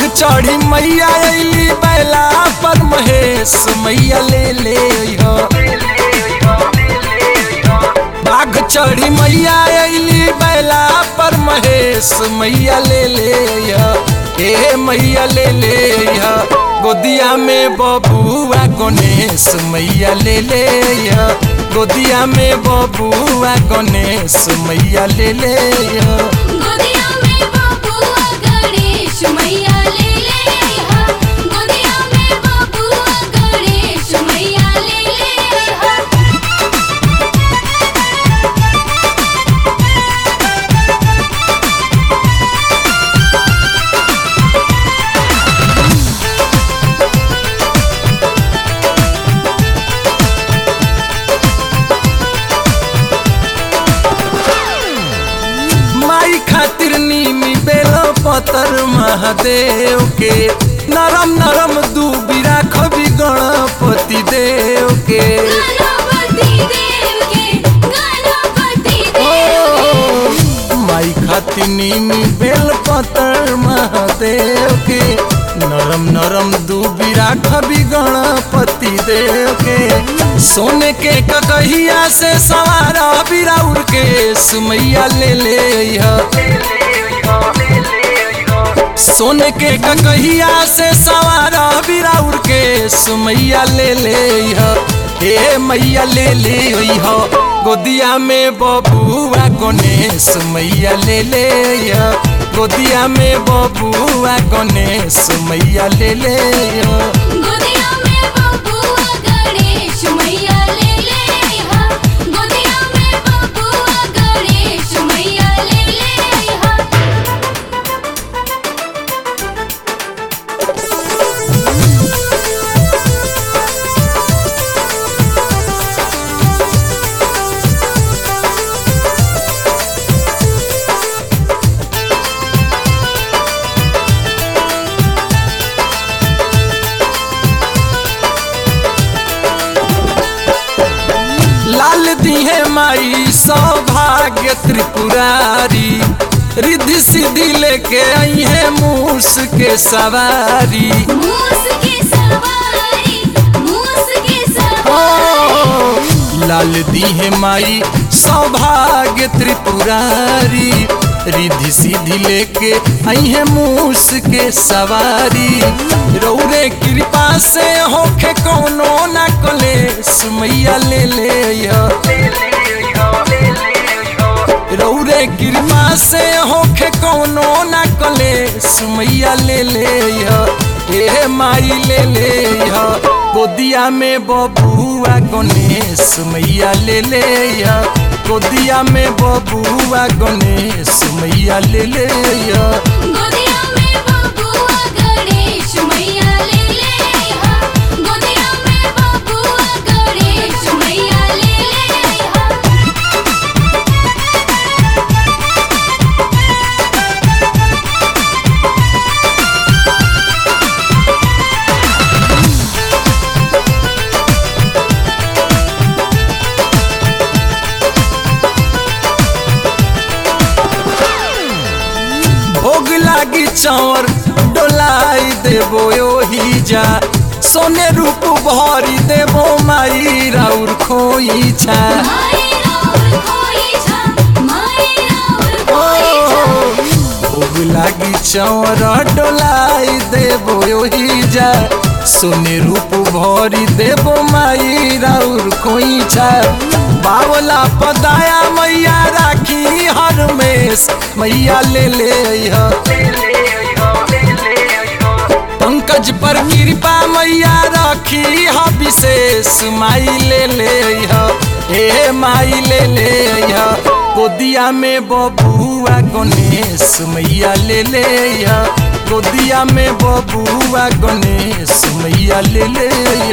चढ़ी मैया अली बैला पर महेश मैया ले ले अइहो। बाघ चढ़ी मैया अली बैला पर महेश मैया ले ले अइहो। ए मैया ले ले अइहो। गोदिया में बबुआ गणेश मैया ले ले अइहो। गोदिया में बबुआ गणेश मैया ले ले अइहो। गोदिया में बबुआ गणेश मैया ले ले अइहा गोदिया में बबुआ गणेश मैया ले ले अइहा माई खातिर नीमी बेल पतर महादेव के नरम नरम दूबिरा खबी गणपति देव के गणपति देव के गणपति देव ओ, माई खातिर नीमी बेल पतर महादेव के नरम नरम दूबिरा खबी गणपति देव के सोने के ककहिया से सवारा बिराउर के सुमैया ले ले अइहा। सोने के ककहिया से सवारा बिराउर के सुमैया ले ले अइहा। हे मैया ले ले अइहा। गोदिया में बबुआ गणेश मैया ले ले अइहा। गोदिया में बबुआ गणेश मैया ले ले अइहा। गोदिया में बबुआ गणेश मैया ले ले अइहा गोदिया में बबुआ गणेश मैया ले ले अइहा लाल दिहे माई सौभाग्य त्रिपुरारी रिद्धि सिद्धि लेके आई है मूस के सवारी मूस की सवारी मूस की ओ, सवारी लाल दिहे माई सौभाग्य त्रिपुरारी रिद्धि सिद्धि लेके आई है मूस के सवारी रौरे कृपा से होखे कोनो न कले सुमैया ले ले अइहा। रौरे कृपा से होखे कोनो ना कले सुमैया ले ले अइहा। ए माई ले ले अइहा। गोदिया में बबुआ गणेश मैया ले ले अइहा। गोदिया में बबुआ गणेश मैया ले ले अइहा। गोदिया में बबुआ गणेश मैया ले ले अइहा गोदिया में बबुआ गणेश मैया ले ले अइहा भोग लागी चावर डोलाई देबो ओही जा सोने रूप भरी देबो माई राउर खोई छा माई राउर खोई छा माई राउर खोई छा भोग लागी चावर डोलाई देबो ओही जा सोने रूप भरी देबो माई राउर खोई छा बावला पदाया मैया राखी हर मेस मैया ले ले अइहा। पंकज पर कृपा मैया रखी ह विशेष माई ले ले अइहा। हे माई ले ले अइहा। गोदिया में बबुआ गणेश मैया ले ले अइहा। गोदिया में बबुआ गणेश मैया ले ले अइहा।